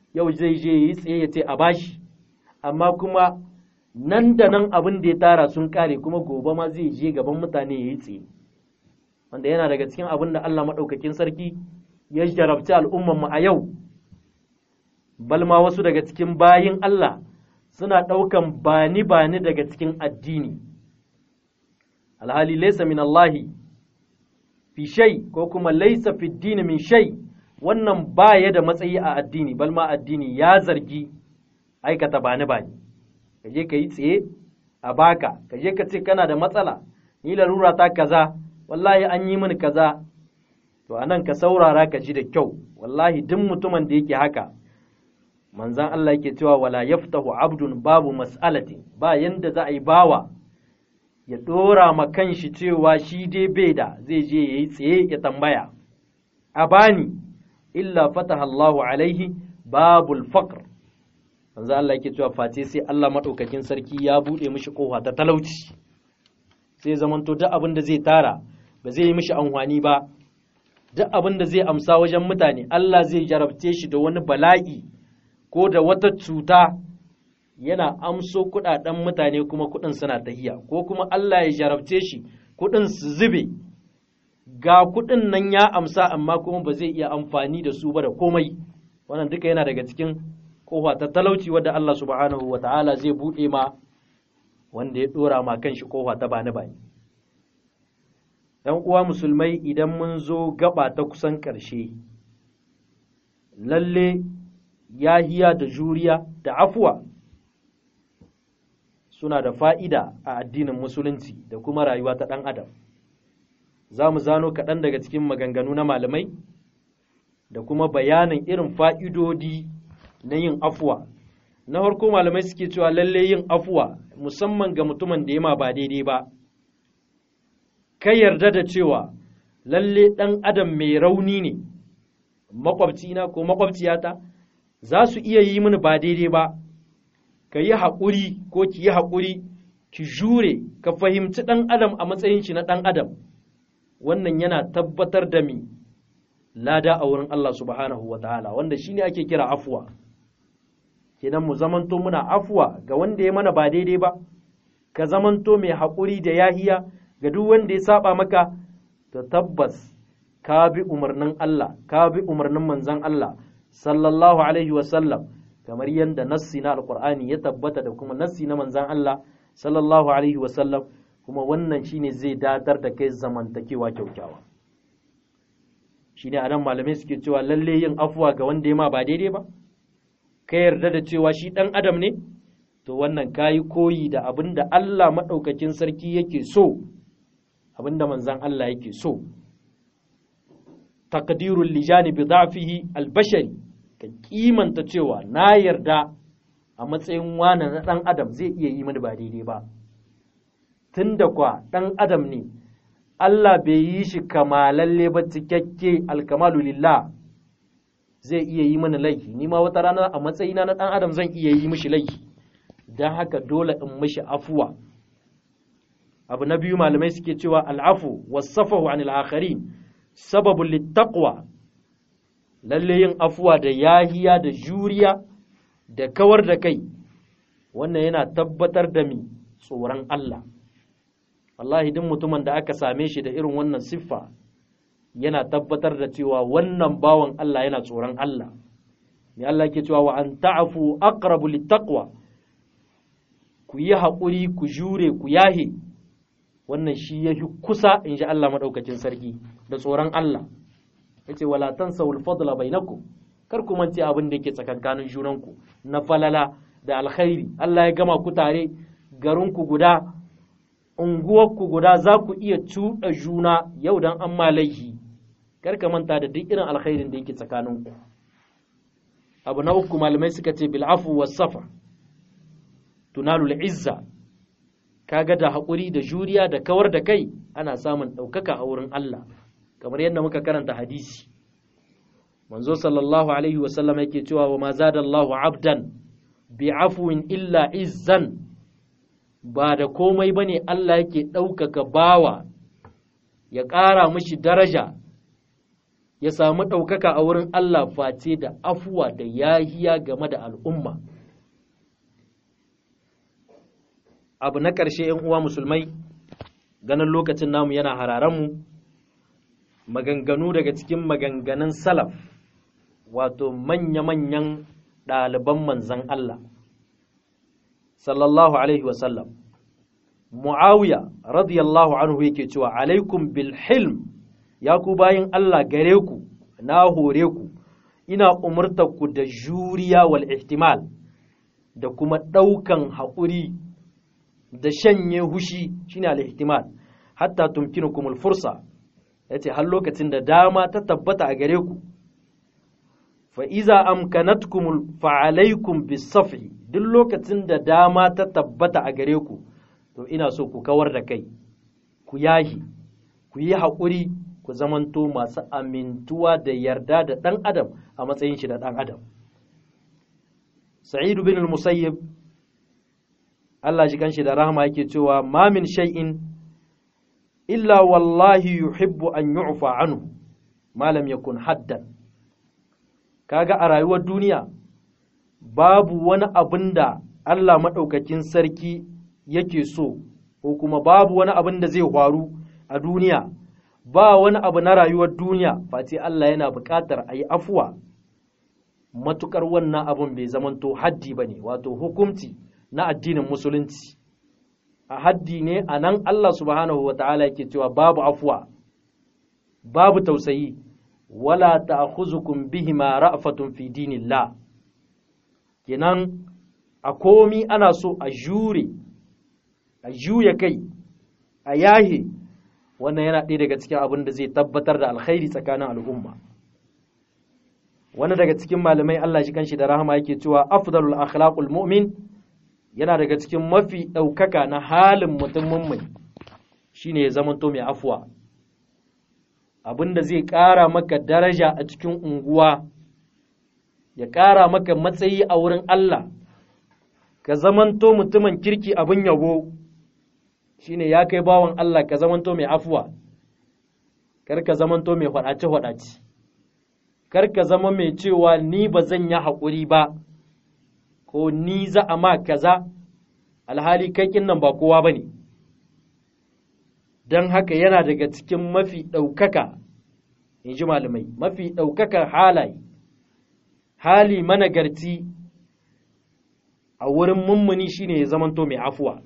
yau zai je yi tsaye ya ce a bashi amma kuma nan da nan abin da ya tara sun kare kuma gobe ma zai je gaban mutane ya yi tsaye wanda yana daga cikin abin da Allah maɗaukakin sarki ya jarabci al'ummanmu a yau balma wasu daga cikin bayin Allah suna ɗaukan bani bani daga cikin addini alhali laisa min Allahi fi shay ko kuma laisa fi dini min shay wannan baya da matsayi a addini balma addini ya zargi aikata bani bani ka je ka yi tsaye a baka ka je ka ce kana da matsala ni larura ta kaza wallahi an yi mini kaza to anan ka saurara ka ji da kyau wallahi duk mutumin da yake haka manzan Allah yake cewa wala yaftahu abdun babu mas'alati ba yanda za a yi bawa ya dora ma kanshi cewa shi dai bai da zai je yayi tsaye ya tambaya a bani illa fataha Allahu alaihi babul faqr manzo Allah yake cewa face sai Allah madaukakin sarki ya bude mishi kofa ta talauci sai zamanto duk abin da zai tara ba zai yi mishi amfani ba duk abin da zai amsa wajen mutane Allah zai jarabce shi da wani bala'i ko da wata cuta yana amso kudaden mutane kuma kudin suna tahiya ko kuma Allah ya jarabce shi kudin su zube ga kudin nan ya amsa amma kuma ba zai iya amfani da su ba da komai wannan duka yana daga cikin kofa ta talauci wadda Allah subhanahu wa ta'ala zai buɗe ma wanda ya ɗora ma kan shi kofa ta bani bani ‘yan uwa musulmai idan mun zo gaba ta kusan ƙarshe lalle yahiya da juriya da afuwa suna da fa'ida a addinin musulunci da kuma rayuwa ta ɗan adam za mu zano kaɗan daga cikin maganganu na malamai da kuma bayanin irin fa'idodi na yin afuwa na farko malamai suke cewa lalle yin afuwa musamman ga mutumin da ya ma ba daidai ba ka yarda da cewa lalle ɗan adam mai rauni ne makwabcina ko makwabciyata za su iya yi mini ba daidai ba ka yi haƙuri ko ki yi haƙuri ki jure ka fahimci ɗan adam a matsayin shi na ɗan adam wannan yana tabbatar da mi lada a wurin Allah subhanahu wa ta'ala wanda shine ake kira afuwa kenan mu zamanto muna afuwa ga wanda ya mana ba daidai ba ka zamanto mai haƙuri da yahiya ga duk wanda ya saba maka to tabbas ka bi umarnin Allah ka bi umarnin manzon Allah sallallahu alaihi wa sallam kamar yadda nassi na alqur'ani ya tabbata da kuma nassi na manzon Allah sallallahu alaihi wa sallam kuma wannan shine zai datar da kai zamantakewa kyaukyawa shine anan malamai suke cewa lalle yin afuwa ga wanda ya ma ba daidai ba ka yarda da cewa shi ɗan adam ne to wannan kayi koyi da abin da Allah maɗaukakin sarki yake so abin da manzan Allah yake so taqdirul lijani bi da'fihi albashari ka kimanta cewa na yarda a matsayin wani na ɗan adam zai iya yi mini ba daidai ba tunda kwa ɗan adam ne Allah bai yi shi kamalalle ba cikakke alkamalu lillah zai iya yi mana laifi ni ma wata rana a matsayina na ɗan adam zan iya yi mishi laifi don haka dole in mishi afuwa abu na biyu malamai suke cewa al'afu wasafahu anil akharin sababun littaqwa lalle yin afuwa da yahiya da juriya da kawar da kai wannan yana tabbatar da mi tsoron Allah wallahi duk mutumin da aka same shi da irin wannan siffa yana tabbatar da cewa wannan bawan Allah yana tsoron Allah ne Allah ke cewa wa an ta'afu aqrabu littaqwa ku yi haƙuri ku jure ku yahe wannan shi ya fi kusa in ji Allah maɗaukacin sarki da tsoron Allah ya ce wala tansawul fadla bainakum kar ku mance abin da yake tsakankanin junanku na falala da alkhairi Allah ya gama ku tare garinku guda unguwarku guda za ku iya cuɗa juna yau dan an laifi kar ka manta da duk irin alkhairin da yake tsakaninku abu na uku malamai suka ce bil afu was safa tunalul izza kaga da haƙuri da juriya da kawar da kai ana samun ɗaukaka a wurin Allah kamar yadda muka karanta hadisi manzo sallallahu alaihi wasallam yake cewa wa ma zadallahu abdan bi afwin illa izzan ba da komai bane Allah yake ɗaukaka bawa ya ƙara mishi daraja ya samu ɗaukaka a wurin Allah face da afuwa da yahiya game da al'umma abu na ƙarshe ‘yan uwa musulmai ganin lokacin namu yana hararanmu maganganu daga cikin maganganun salaf wato manya-manyan ɗaliban manzan Allah sallallahu alaihi wasallam mu'awiya radiyallahu anhu yake cewa alaikum bil hilm ya ku bayin Allah gare ku na hore ku ina umurtar ku da juriya wal ihtimal da kuma ɗaukan haƙuri da shanye hushi shine al ihtimal hatta tumkinukum al fursa yace har lokacin da dama ta tabbata a gare ku fa iza amkanatkum fa alaikum bis safi duk lokacin da dama ta tabbata a gare ku to ina so ku kawar da kai ku yahi ku yi haƙuri ku zamanto masu amintuwa da yarda da ɗan adam a matsayin shi da ɗan adam sa'idu bin musayyib Allah shi kanshi da rahama yake cewa ma min shay'in illa wallahi yuhibbu an yu'fa anhu ma lam yakun haddan kaga a rayuwar duniya babu wani abin da Allah maɗaukakin sarki yake so ko kuma babu wani abin da zai faru a duniya ba wani abu na rayuwar duniya face Allah yana buƙatar a yi afuwa matuƙar wannan abin bai zamanto haddi ba ne wato hukumci na addinin musulunci a haddi ne a nan Allah subhanahu wa ta'ala yake cewa babu afuwa babu tausayi wala ta'khuzukum bihima ra'fatun fi dinillah kenan a komi ana so a jure a juya kai a yahe wannan yana ɗaya daga cikin abin da zai tabbatar da alkhairi tsakanin al'umma wani daga cikin malamai Allah shi kanshi da rahama yake cewa afdalul akhlaqul mu'min yana daga cikin mafi ɗaukaka na halin mutum mummuni shine ya zamanto mai afuwa abin da zai ƙara maka daraja a cikin unguwa ya ƙara maka matsayi a wurin Allah ka zamanto mutumin kirki abin yabo shine ya kai bawan Allah ka zamanto mai afuwa kar ka zamanto mai faɗace-faɗace kar ka zama mai cewa ni ba zan yi haƙuri ba ko ni za a ma kaza alhali kai nan ba kowa ba ne don haka yana daga cikin mafi ɗaukaka in ji malamai mafi ɗaukakar halaye hali managarci a wurin mummuni shine ya zamanto mai afuwa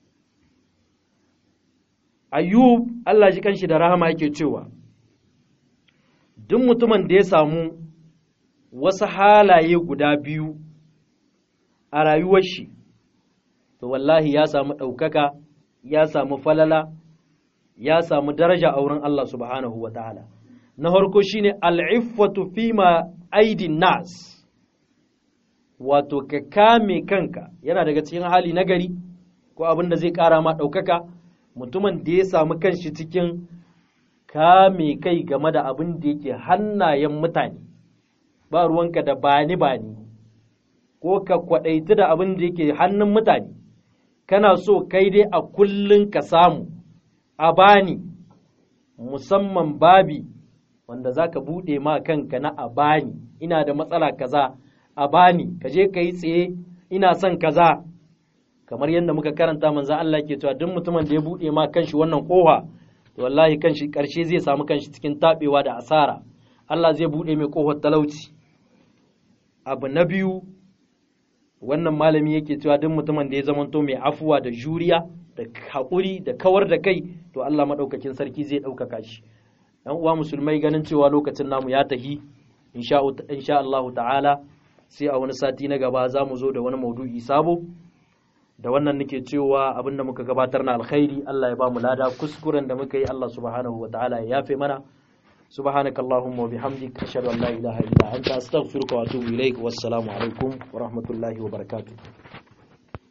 ayyub Allah shi kanshi da rahama yake cewa duk mutumin da ya samu wasu halaye guda biyu a rayuwar shi to wallahi ya samu ɗaukaka ya samu falala ya samu daraja a wurin Allah subhanahu wa ta'ala na harko shine al'iffatu fima aidin nas wato ka kame kanka yana daga cikin hali nagari ko abin da zai ƙara ma ɗaukaka mutumin da ya samu kanshi cikin kame kai game da abin da yake hannayen mutane ba ruwanka da bani bani ko ka kwaɗaiti da abin da yake hannun mutane kana so kai dai a kullun ka samu a bani musamman babi wanda za ka buɗe ma kanka na a bani ina da matsala kaza a bani ka je ka yi tsaye ina son kaza kamar yadda muka karanta manzan Allah ke cewa duk mutumin da ya buɗe ma kanshi wannan kofa to wallahi kanshi ƙarshe zai samu kanshi cikin taɓewa da asara Allah zai buɗe mai kofar talauci abu na biyu wannan malami yake cewa duk mutumin da ya zamanto mai afuwa da juriya da haƙuri da kawar da kai to Allah maɗaukakin sarki zai ɗaukaka shi ‘yan uwa musulmai ganin cewa lokacin namu ya tahi insha Allah ta'ala sai a wani sati na gaba za mu zo da wani maudu'i sabo da wannan nake cewa abinda muka gabatar na alkhairi Allah ya ba mu lada kuskuren da muka yi Allah subhanahu wa ta'ala ya yafe mana سبحانك اللهم وبحمدك أشهد أن لا إله إلا أنت أستغفرك وأتوب إليك والسلام عليكم ورحمة الله وبركاته